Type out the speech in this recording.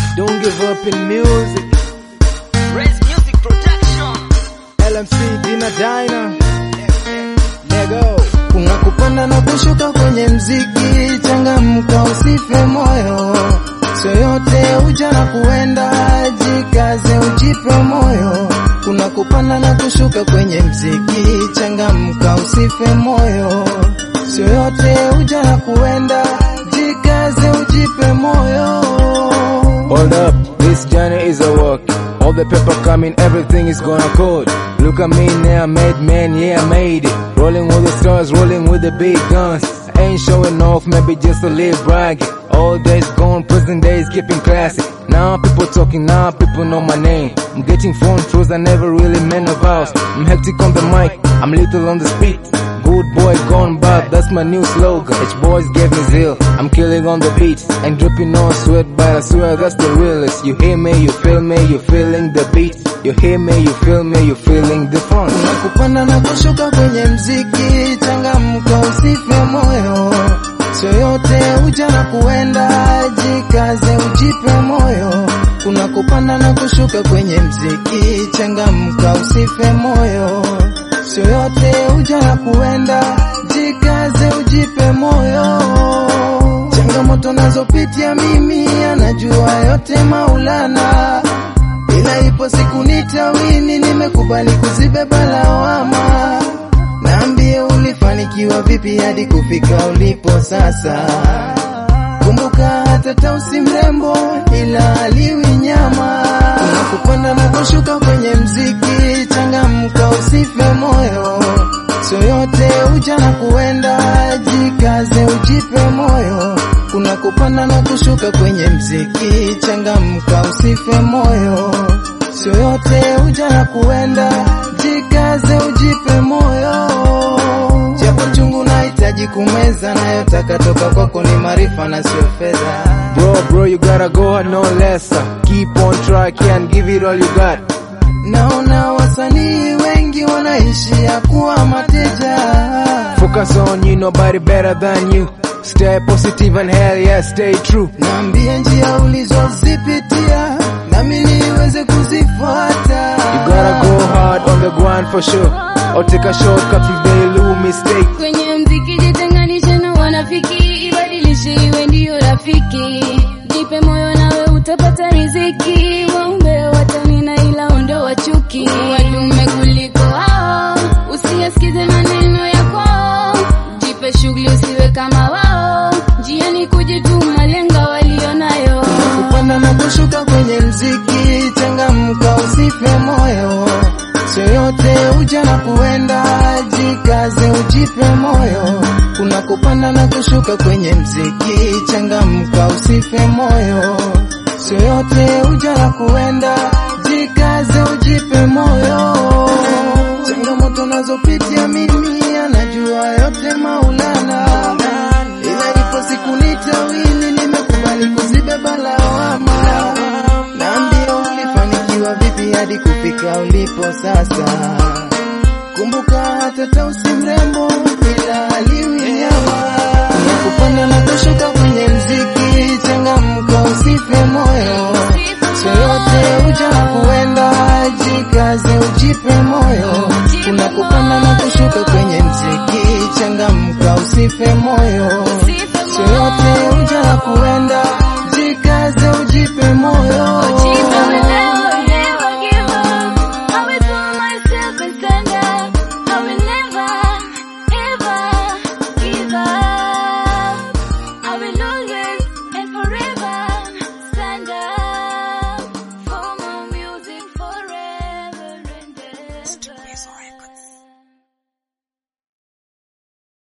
Don't give up in music. Raise Music Production. LMC Dina Dina. Lego. Kuna kupanda na kushuka kwenye mziki, changamka usife moyo, sio yote uja na kuenda, jikaze ujipe moyo. Kuna kupanda na kushuka kwenye mziki, changamka usife moyo, sio yote uja na kuenda, jikaze ujipe moyo. Hold up, this journey is a work. All the paper coming, everything is gonna code. Look at me now, made man, yeah, I made it. Rolling with the stars, rolling with the big guns. I ain't showing off, maybe just a little bragging. All days gone, present days keeping classy. Now people talking, now people know my name. I'm getting phone calls I never really meant about. I'm hectic on the mic, I'm little on the speed. Good boy gone bad, that's my new slogan. H boys gave me zeal, I'm killing on the beat. Ain't dripping no sweat, but I swear that's the realest. You hear me, you feel me, you feeling the beat. You hear me, you feel me, you feeling the fun. Kuna kupanda na kushuka kwenye mziki, changamka usife moyo, sio yote uja na kuenda, jikaze ujipe moyo. Kuna kupanda na kushuka kwenye mziki, changamka usife moyo, sio yote uja na kuenda, jikaze ujipe moyo. Changamoto nazopitia mimi, anajua yote Maulana ila ipo siku nitawini, nimekubali kuzibeba lawama. Naambie ulifanikiwa vipi hadi kufika ulipo sasa. Kumbuka hata Tausi mrembo, ila aliwi nyama. Kuna kupanda na kushuka kwenye mziki, changamka usife moyo, sio yote uja na kuenda, jikaze ujipe moyo. Kuna kupanda na kushuka kwenye mziki, changamka usife moyo, sio yote uja na kuenda, jikaze ujipe moyo. Japo chungu nahitaji kumeza, nayotaka toka kwako ni maarifa na sio fedha. Bro, bro, you gotta go hard, no lesser. Keep on track and give it all you got. Naona wasanii wengi wanaishia kuwa mateja. Focus on you, nobody better than you. Stay positive and hell yeah, stay true. Naambie njia ulizozipitia nami niweze kuzifuata. You gotta go hard on the grind for sure. Or take a shortcut if they lose mistake. Kwenye mziki jitenganishe na wanafiki, ibadilishe iwe ndiyo rafiki. Jipe moyo nawe utapata riziki, waombe watamina ila ondoa chuki. Wadume kuliko hao, usiyasikize maneno ya kwao. Jipe shughuli usiwe kama wao, njiani kujituma, lenga walionayo. Kupanda na kushuka kwenye mziki, changamka usife moyo, sio yote uja na kuenda, jikaze ujipe moyo. Kuna kupanda na kushuka kwenye mziki, changamka usife moyo, sio yote uja na kuenda, jikaze ujipe moyo. Changamoto nazopitia mimi, anajua yote Maulana, ila ipo siku nitawini, nimekubali kuzibeba lawama. Naambia ulifanikiwa vipi hadi kufika ulipo sasa. Kumbuka hata Tausi mrembo, ila aliwi nyama. Kuna kupanda na kushuka kwenye mziki, changamka usife moyo, sio yote uja na kuenda, jikaze ujipe moyo. Kuna kupanda na kushuka kwenye mziki, changamka usife moyo,